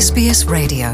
SBS Radio.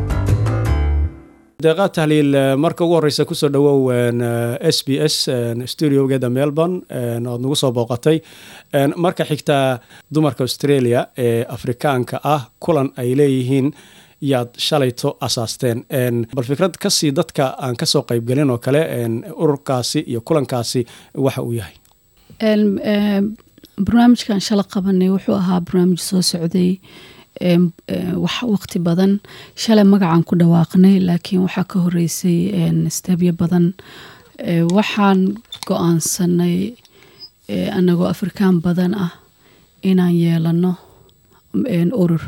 deeqaa tahliil marka ugu horeysa kusoo dhawow s b s studiogeeda melbourne oad nagu soo booqatay marka xigtaa dumarka australia ee afrikaanka ah kulan ay leeyihiin yaad shalayto asaasteen bal fikrad kasii dadka aan kasoo qeybgelin oo kale ururkaasi iyo kulankaasi waxa uu yahay barnaamijkan shala qabanay wuxuu ahaa barnaamij soo socday wax waqti badan shalay magacaan ku dhawaaqnay laakiin waxaa ka horeysay steebyo badan waxaan go-aansanay anagoo afrikaan badan ah inaan yeelano urur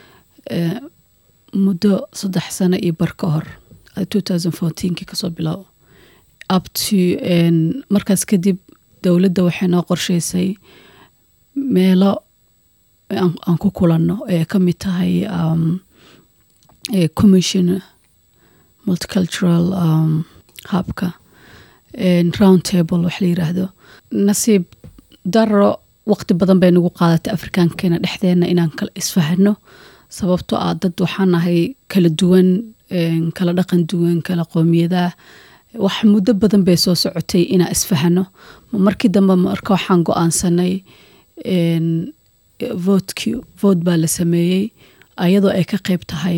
muddo saddex sano iyo bar ka hor ki kasoo bilow upto markaas kadib dowladda waxay noo qorsheysay meelo aan ku kulanno ee ka mid tahay commission multicultural hubka round table wax la yiraahdo nasiib daro waqti badan bay nagu qaadatay afrikaankeena dhexdeena inaan kala isfahano sababtoo ah dad waxaan nahay kala duwan kala dhaqan duwan kala qoomiyadaah wax muddo badan bay soo socotay inaan isfahano markii dambe marka waxaan go-aansanay votkii vote baa la sameeyey ayadoo ay ka qeyb tahay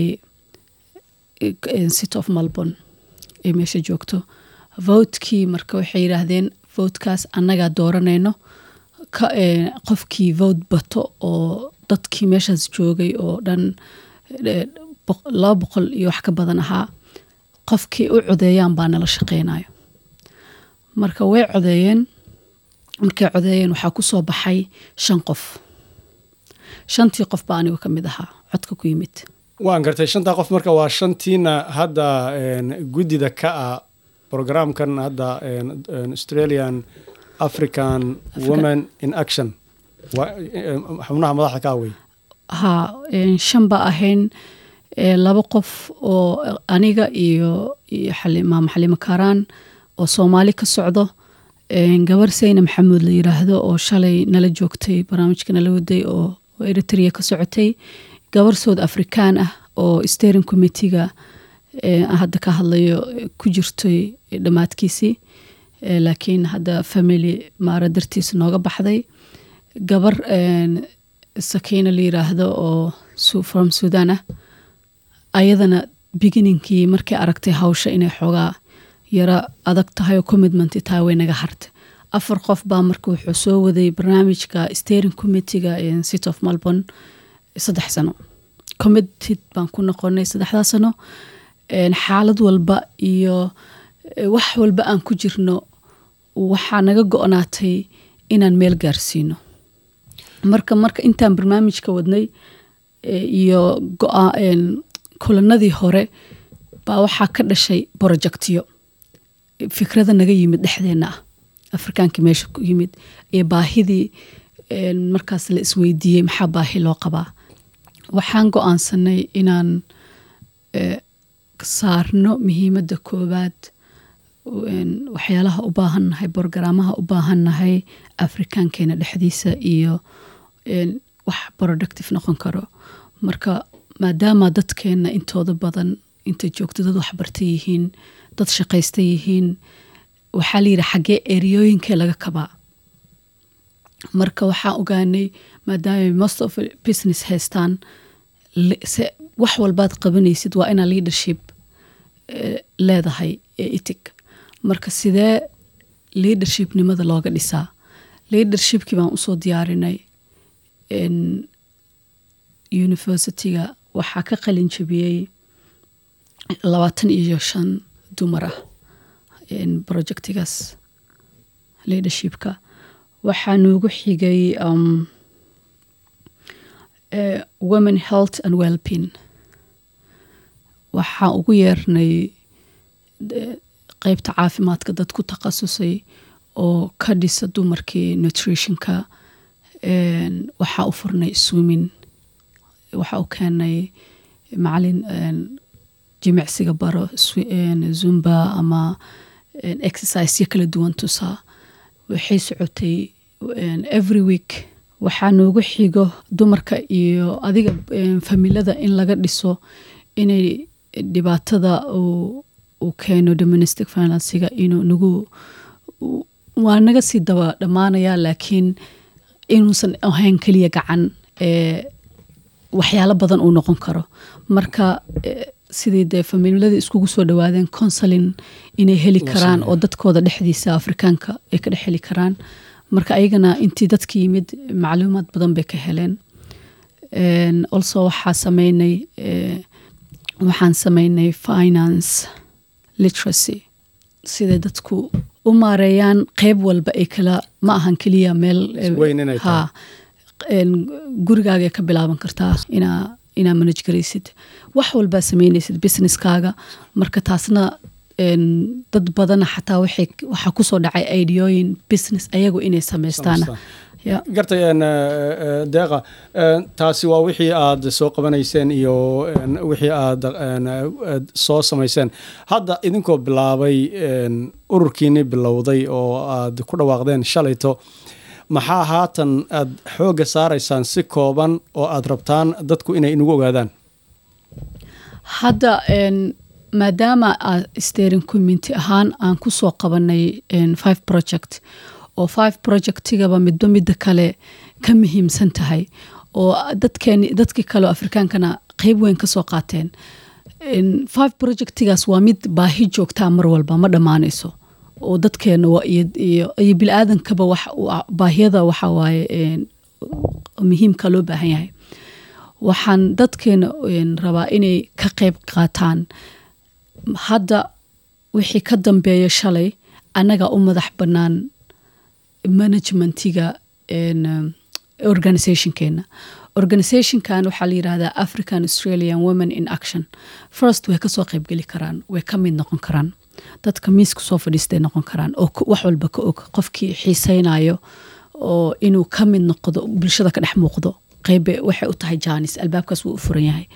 city of melbourne ay meesha joogto votkii marka waxay yidhaahdeen votekaas annagaa dooranayno qofkii vote bato oo dadkii meeshaas joogay oo dhan laba boqol iyo wax ka badan ahaa qofkii u codeeyaan baa nala shaqeynayo marka way codeeyeen markay codeeyeen waxaa ku soo baxay shan qof shantii qof baa anigu ka mid ahaa codka ku yimid waan gartay shantaa qof marka waa shantiina hadda guddida ka ah programkan hadda australian african women in action xubnaha madaxda ka wey ha shan ba ahayn laba qof oo aniga iyo maama xalimo karaan oo soomaali ka socdo gabar sayna maxamuud la yiraahdo oo shalay nala joogtay barnaamijka nala waday oo eritrea ka socotay gabar soud afrikaan ah oo steering committeega hadda ka hadlayo ku jirtay dhammaadkiisii laakiin hadda family maara dartiisa nooga baxday gabar sakiina la yiraahdo oo from sudan ah ayadana beginningkii markay aragtay hawsha inay xoogaa yaro adag tahay oo commitment tahay way naga hartay afar qof baa marka wuxuu soo waday barnaamijka steering committeega city of melbourne saddex sano committed baan ku noqonay saddexdaa sano xaalad walba iyo wax walba aan ku jirno waxaa naga go-naatay inaan meel gaarsiino marka marka intaan barnaamijka wadnay iyo kulanadii hore baa waxaa ka dhashay projectyo fikrada naga yimid dhexdeena ah afrikaanka meesha ku yimid iyo baahidii markaas la isweydiiyey maxaa baahi loo qabaa waxaan go-aansanay inaan saarno muhiimadda koowaad waxyaalaha u baahannahay borogaraamaha u baahannahay afrikaankeena dhexdiisa iyo wax productive noqon karo marka maadaama dadkeena intooda badan inta joogto dad waxbarta yihiin dad shaqaysta yihiin waxaa la yidhi xaggee eriyooyinkee laga kabaa marka waxaan ogaanay maadaama most of business haystaan wax walbaad qabanaysid waa inaa leadership leedahay ee itig marka sidee leadershipnimada looga dhisaa leadershipkii baan usoo diyaarinay universityga waxaa ka qalin jabiyey labaatan iyo shan dumar ah projectigaas leadershipka waxaa noogu xigay women health and wellbeing waxaa ugu yeernay qeybta caafimaadka dad ku takhasusay oo ka dhisa dumarkii nutritionka waxaa u furnay swimming waxaa u keenay macalin jimicsiga baro zumba ama exerciseyo kala duwan tusaa waxay socotay every week waxaa noogu xigo dumarka iyo adiga em, familada in laga dhiso inay dhibaatada uu uu keeno domestic finansiga inuu nagu u- waa naga sii daba dhammaanaya laakiin inuusan ahayn keliya gacan ee waxyaalo badan uu noqon karo marka eh, sidii dee famililadii iskugu soo dhawaadeen consulin inay heli Loo karaan sameeyo. oo dadkooda dhexdiisa afrikaanka ay ka dhex heli karaan marka ayagana intii dadka yimid macluumaad badan bay ka heleen En, also waxaa sameynay eh, waxaan sameynay finance literacy siday dadku u maareeyaan qeyb walba ay kala ma ahan keliya meel eh, Weyn inay tahay. ha en, gurigaaga ka bilaaban kartaa inaa inaa manage garaysid wax walbaa sameynaysid businesskaaga marka taasna en, dad badana xataa waxay waxaa kusoo dhacay ideooyin business ayagu inay samaystaan Samaystaan. Ya. gartay een, eh, eh, deeqa een, taasi waa wixii aad soo qabanayseen iyo een, wixii aad een, eh, aad soo samayseen hadda idinkoo bilaabay een, ururkiini bilowday oo aad ku dhawaaqdeen shalayto maxaa haatan aad xoogga saaraysaan si kooban oo aad rabtaan dadku inay inagu ogaadaan hadda en, maadaama aa steering community ahaan aan kusoo qabanay en, five project oo five projectigaba midba midda kale ka muhiimsan tahay oo dadkeeni dadkii kale oo afrikaankana qeyb weyn kasoo qaateen En, five projectigaas waa mid baahi joogtaa mar walba ma dhammaanayso oo dadkeena waa iyo, iyo, iyo bilaaadankaba wax waa- baahiyada waxa waaye en, muhiimka loo baahan yahay waxaan dadkeena en, rabaa inay ka qeyb qaataan hadda wixii ka dambeeya shalay annaga u madax bannaan managementiga en, um, organizationkeena organizationkan waxaa la yidhahdaa african australian women in action first way kasoo qeybgeli karaan way ka mid noqon karaan dadka miiska soo fadhiistay noqon karaan oo ku- wax walba ka og qofkii xiiseynayo oo inuu ka mid noqdo bulshada ka dhex muuqdo qeybe waxay u tahay jaanis albaabkaas wuu u furan yahay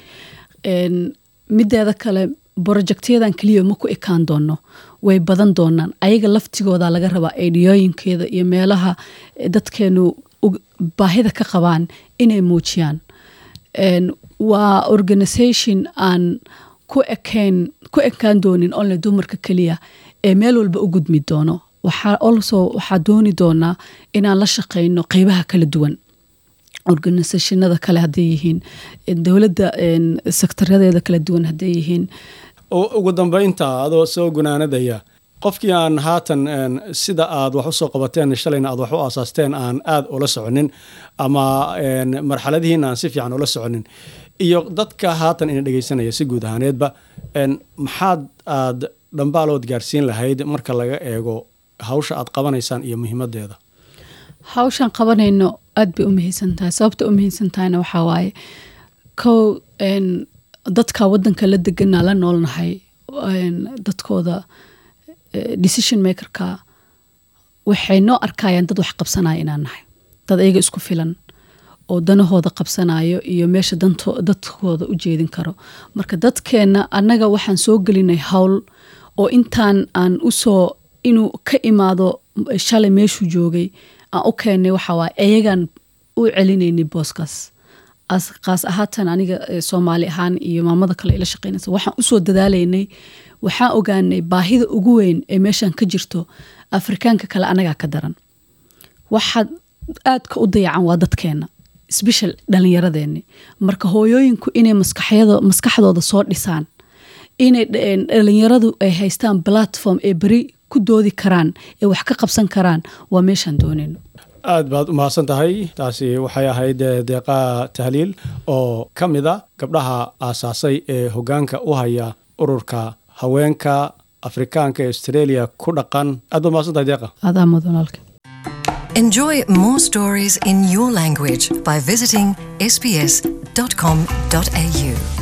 En, mideeda kale borojectyadan keliya ma ku ekaan doono way badan doonaan ayaga laftigooda laga rabaa aidiyooyinkeeda iyo meelaha eh, dadkeenu ug- baahida ka qabaan inay muujiyaan En, waa organisation aan ku ekayn ku ekaan doonin only dumarka keliya ee meel walba u gudmi doono waxaa also waxaa dooni doonaa inaan la shaqeyno qeybaha kala duwan organisationada kale hadday yihiin dowladda en, sektoradeeda kala duwan hadday yihiin U- ugu dambeynta adoo soo gunaanadaya qofkii aan haatan een, sida aad wax usoo qabateen shalayna aad wax u aasaasteen aan aad ula soconin ama een, marxaladihiina aan si fiican ula soconin iyo dadka haatan ina dhegeysanaya si guud ahaaneedba een, maxaad aad dhambaalood gaarsiin lahayd marka laga eego hawsha aad qabanaysaan iyo muhiimadeeda hawshan qabanayno aad bay u muhiimsan tahay sababta u muhiimsan tahayna waxaa waaye kow en, dadka wadanka la degana la noolnahay en, dadkooda eh, decision makerka waxay noo arkayaan dad wax qabsanaya inaan nahay dad ayaga isku filan oo danahooda qabsanayo iyo meesha danto- dadkooda u jeedin karo marka dadkeenna annaga waxaan soo gelinay hawl oo intaan aan usoo inuu ka imaado shalay meeshuu joogay aan u keennay waxa waaye ayagaan u celinaynay booskaas as qaas ahaatan aniga eh, soomaali ahaan iyo maamada kale ila shaqeynaysa waxaan usoo dadaalaynay waxaan ogaanay baahida ugu weyn ee meeshan ka jirto afrikaanka kale anagaa ka daran waxaad aadka u dayacan waa dadkeena sbeshal dhallinyaradeeni marka hooyooyinku inay maskaxyada maskaxdooda soo dhisaan inay dh- dhallinyaradu ay haystaan platform ee beri ku doodi karaan ee wax ka qabsan karaan waa meeshaan doonayno aad baad u mahadsan tahay taasi waxay ahayd eh, deeqa tahliil oo ka mid a gabdhaha aasaasay ee hoggaanka u haya ururka haweenka afrikaanka ee australia ku dhaqan aad baad mahadsan tahay deeqa adaa mudan walaalka Enjoy more stories in your language by visiting sbs.com.au.